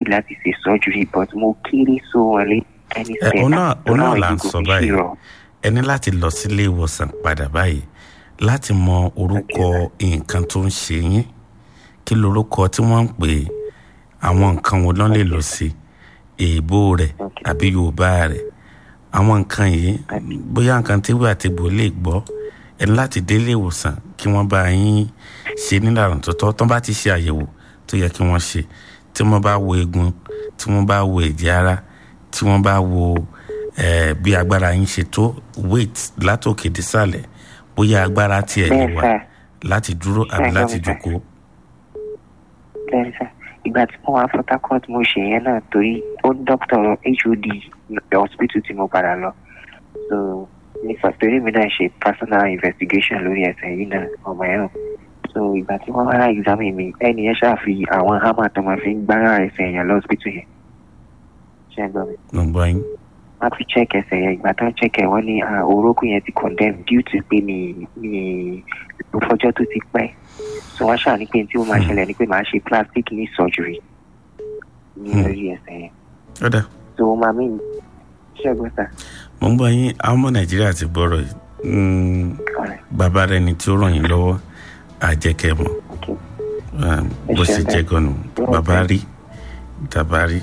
láti ṣe surgery but mo kéré so wọn lé ẹni ẹ òun náà òun náà là ń sọ báyìí ẹ ní láti lọ sílé ìwòsàn padà báyìí láti mọ orúkọ nǹkan tó ń ṣe yín kí lorúkọ tí wọ́n ń pè é àwọn nǹkan wo lọ́n lè lò sí èèbó rẹ̀ àbí yorùbá rẹ̀ àwọn nǹkan yìí bóyá nǹkan tí wíwà tí gbò lè gbọ́ ẹ ní láti délé ìwòsàn kí wọ́n bá yín ṣe nílànà tó tọ́ tán bá ti ṣe àyẹ̀wò tó yẹ kí wọ́n ṣe tí wọ́n bá wo eegun tí wọ́n bá wo ẹ̀jẹ̀ ara tí wọ́n bá wo eh, bí agbára yín ṣe tó weight látòkè dísàlẹ̀ bóyá agbára tiẹ̀ lè wà láti dúró àbí láti jókòó. bẹ́ẹ̀ sà ìgbà tí mo wá Port Harcourt mo ṣe yẹn náà torí ó dókítà HOD hospital tí mo padà lọ so ní torí mi náà ṣe personal investigation lórí ẹsẹ̀ yìí náà ọmọ yẹn so ìgbà tí wọ́n wá examine mi ẹni yẹn ṣàfi àwọn hammer tó máa fi ń gbára ẹsẹ̀ yẹn lọ hospital yẹn ṣe é gbọ́ mi. mo gbọ́ yín. wọ́n fi check ẹsẹ̀ yẹn ìgbà tó ń check ẹ̀ wọ́n ní orókùn yẹn ti condemn due to pé mi mi ìfọjọ́ tó ti pẹ́ so wọ́n ṣàní pé tí ó máa ṣẹlẹ̀ ni pé màá ṣe plastic knee surgery ní orí ẹsẹ̀ yẹn. ó dà. so wọ́n máa mí ṣẹ́gun sà. mo ń gbọ́ yín àwọn ọmọ nàìjíríà ti gbọ́rọ̀ yìí bàbá rẹ ni tí ó ràn yín lọ́wọ́ àjẹkẹ́ mọ̀ bó ṣe jẹ́ gan-an bàbá rí bàbá rí.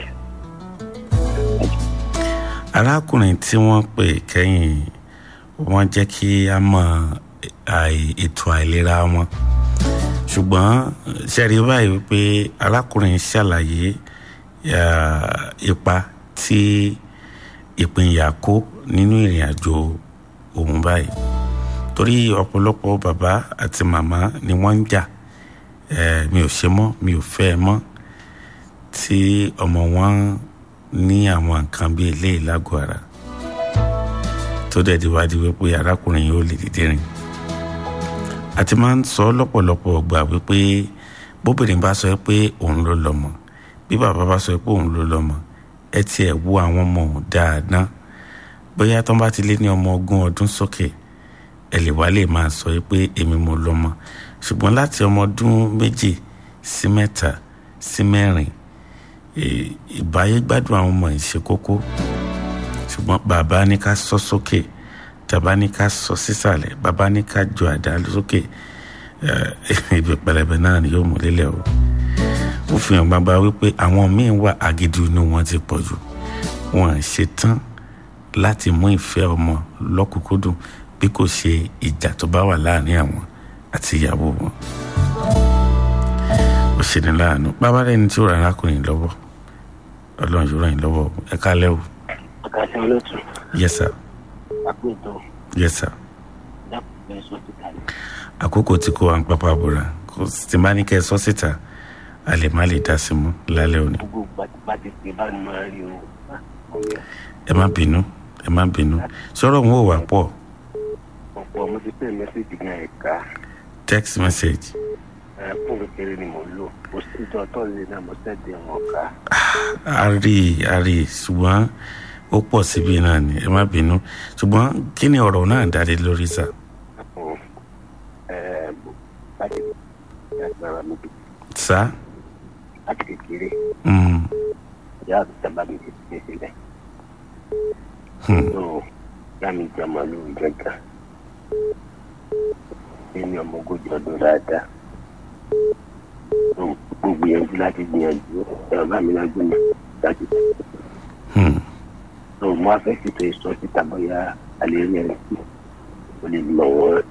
arákùnrin tí wọ́n pè kẹ́yìn wọ́n jẹ́ kí a mọ ètò àìlera wọn ṣùgbọ́n ṣẹ́rí báyìí wípé arákùnrin ṣàlàyé ipa tí ìpínyà kó nínú ìrìn àjò òun báyìí torí ọ̀pọ̀lọpọ̀ bàbá àti màmá ni wọ́n ń jà mi ò ṣe mọ́ mi ò fẹ́ mọ́ tí ọmọ wọn ní àwọn nǹkan bíi eléyìí lágọ̀ọ́ ara tó dẹ̀ di wá di wípé arákùnrin yìí ó lè dìde rìn àti máa ń sọ lọ́pọ̀lọpọ̀ gbà wípé bóbìnrin bá sọ pé òun ló lọ́mọ bí bàbá bá sọ pé òun ló lọ́mọ ẹ tiẹ̀ wo àwọn ọmọ òun dáadáa bóyá tó ń bá ti lé ní ọmọ ogún ọdún sókè ẹ lè wá lè máa sọ pé èmi mo lọ́mọ ṣùgbọ́n láti ọmọ ọdún méjì sí mẹ́ta sí mẹ́rin ìbáyé gbádùn àwọn ọmọ ìṣe kókó ṣùgbọ́n bàbá ní ká sọ sókè tàbá ní ká sọ sísàlẹ̀ bàbá ní ká jọ àdá sókè ibi pẹlẹbẹ náà ni yóò mú lélẹ̀ o ó fi hàn bàbá wípé àwọn míín wà agídí inú wọn ti pọ̀ jù wọn ṣe tán láti mú ìfẹ́ ọmọ lọ́kùnkúndùn bí kò ṣe ìjà tó bá wà láàrin àwọn àti ìyàwó wọn ó ṣe ní láàánú bàbá rẹ ní tí ó rà arákùnrin lọ́wọ́ ọlọ́run yóò ràn yín lọ́wọ́ ẹ kálẹ́ o. àkàṣe olóòtú. yes sir. àpètò. yes sir. dákùnrin sọ síta ni. àkókò tí kò wá ń pápá bora kò sì máa ní kẹ́ ẹ sọ síta a lè má lè dá sí mú lálẹ́ òní. gbogbo pàtìpàtì pé bá ní máa rí o. ẹ má bínú ẹ má bínú sọ̀rọ̀ wọn ò wá pọ̀ ọ̀pọ̀ mo ti pè mẹ́sẹ̀gì náà ẹ̀ka text message fún kékeré ni mo lò mo sì jọ tọ́lẹ̀ náà mo sẹ́dẹ̀ wọn ká. a rí i a rí i ṣùgbọ́n ó pọ̀ síbi náà ni ẹ má bínú ṣùgbọ́n kí ni ọ̀rọ̀ náà dáre lórí sà. láti agbára mi sá. láti kékeré Mm. ìyá àti sábà mi ti fi sílẹ̀. Hmm. tó yá mi jẹ màlúù gẹ́gà ẹni ọmọ ogójì ọdún dáadáa tó mo gbìyànjú láti gbìyànjú ẹ̀rọ bá mi lájú mi láti Hmm. tó mo á fẹ́ ṣètò ìsọ síta bóyá alẹ́ rí ẹni tí o lè mọ̀ wọ́n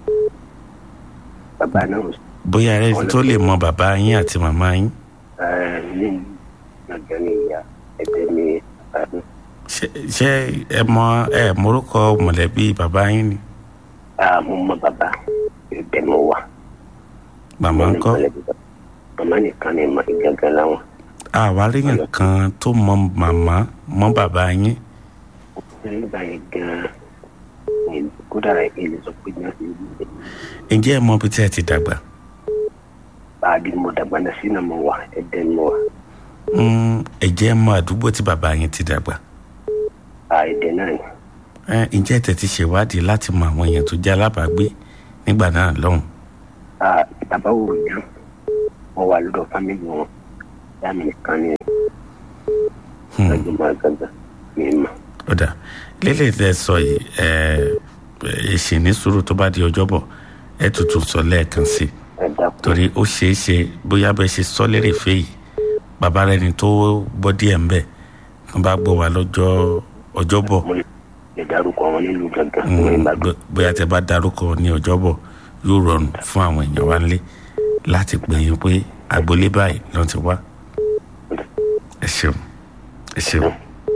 bàbá náà ò bóyá ẹ tó lè mọ bàbá yín àti màmá yín ẹ ní gbọ̀ngàn ní ìyá ẹ̀bẹ̀ ní àdó ṣé ṣé ẹ mọ ẹ morúkọ mọ̀lẹ́bí bàbá yín ni àmọ́ mọ bàbá ẹ̀bẹ̀ mọ wà. màmá ń kọ́ màmá nìkan ni mà gángan láwọn. àwárí nǹkan tó mọ màmá mọ bàbá yín nígbà yẹn gan-an ni kódà èlé sọ pé ní ọ̀sẹ̀ yìí ǹjẹ́ ẹ mọ bí tí ẹ ti dàgbà báàgì mo dàgbà náà sínú mo wà ẹ̀dẹ̀ mo wà Mm, ẹ jẹ́ mọ àdúgbò tí bàbá yín ti dàgbà à ẹ̀dẹ̀ náà ni. ẹ ǹjẹ́ ẹ tẹ̀tí ṣèwádìí láti mọ àwọn èèyàn tó jẹ́ alábàágbé nígbà náà lọ́hùn à bàbá wò ó jù wọ́n wà lọ́dọ̀ fámìlì wọn ìyá mi nìkan ni Hmm. ẹjọ́ máa gàgà mi mà. ó dà lélẹ̀ tẹ́ sọ yìí ẹ ẹ ṣì ní sùúrù tó bá di ọjọ́bọ̀ ẹ tuntun sọ lẹ́ẹ̀kan sí i ẹ dákun torí ó ṣeé ṣe bóyá bẹ́ẹ̀ ṣe sọ lérè fẹ́ yìí bàbá rẹ ni tó gbọ́ díẹ̀ ń bẹ̀ wọ́n bá gbọ́ wa lọ́jọ́ ọjọ́bọ̀ mo lè dárúkọ wọn nílùú gàgà Mm, ní ìbàdàn. bó- bóyá tẹ bá darúkọ ní ọjọ́bọ̀ yóò rọrùn fún àwọn èèyàn wa nílé láti pè yín pé agboolé báyìí ló ti wá ẹ ṣeun ẹ ṣeun.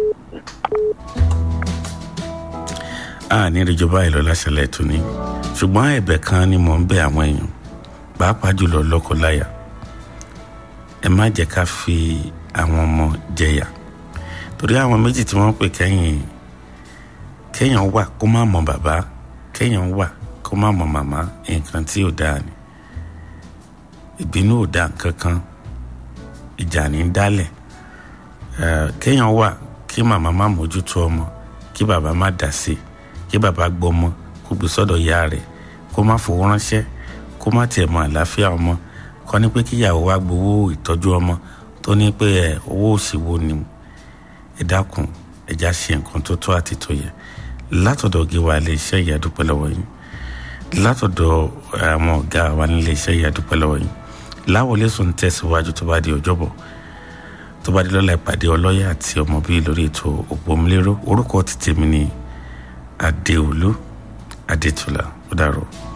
a ní ìrìjọba ìlọ láṣẹlẹ̀ tó ní ṣùgbọ́n ẹ̀bẹ̀ kan ni mò ń bẹ̀ àwọn èèyàn pàápàá jùlọ lọ́kọláya ẹ má jẹ́ ká fi àwọn ọmọ jẹyà torí àwọn méjì tí wọ́n pè kẹ́yìn kéèyàn wà kó má mọ bàbá kéèyàn wà kó má mọ màmá nǹkan tí ò dáa ni ìbínú ò dáa nǹkan kan ìjà ní dálẹ̀ Eh, kéèyàn wà kí màmá má mójútó ọmọ kí bàbá má dà sí kí bàbá gbọmọ kó gbé sọ́dọ̀ ìyá rẹ̀ kó má fowó ránṣẹ́ kó má tiẹ̀ mọ àlàáfíà ọmọ kọ́ ní pé kíyàwó wá gbowó ìtọ́jú ọmọ tó ní pé ẹ owó òsìwò ni ẹ dákun ẹja ṣe nǹkan tó tó àti tó yẹ látọ̀dọ̀ gíwa ilé iṣẹ́ ìyá dúpẹ́ lọ́wọ́ yín látọ̀dọ̀ àwọn ọ̀gá wa nílé iṣẹ́ ìyá dúpẹ́ lọ́wọ́ yín láwọlé sùn tẹ̀síwájú tó bá di ọjọ́bọ̀ tó bá di lọ́la ìpàdé ọlọ́yà àti ọmọ bíi lórí ètò òpómúléró orúkọ ti tèmi ní adéolú adétúlá ó dàrú.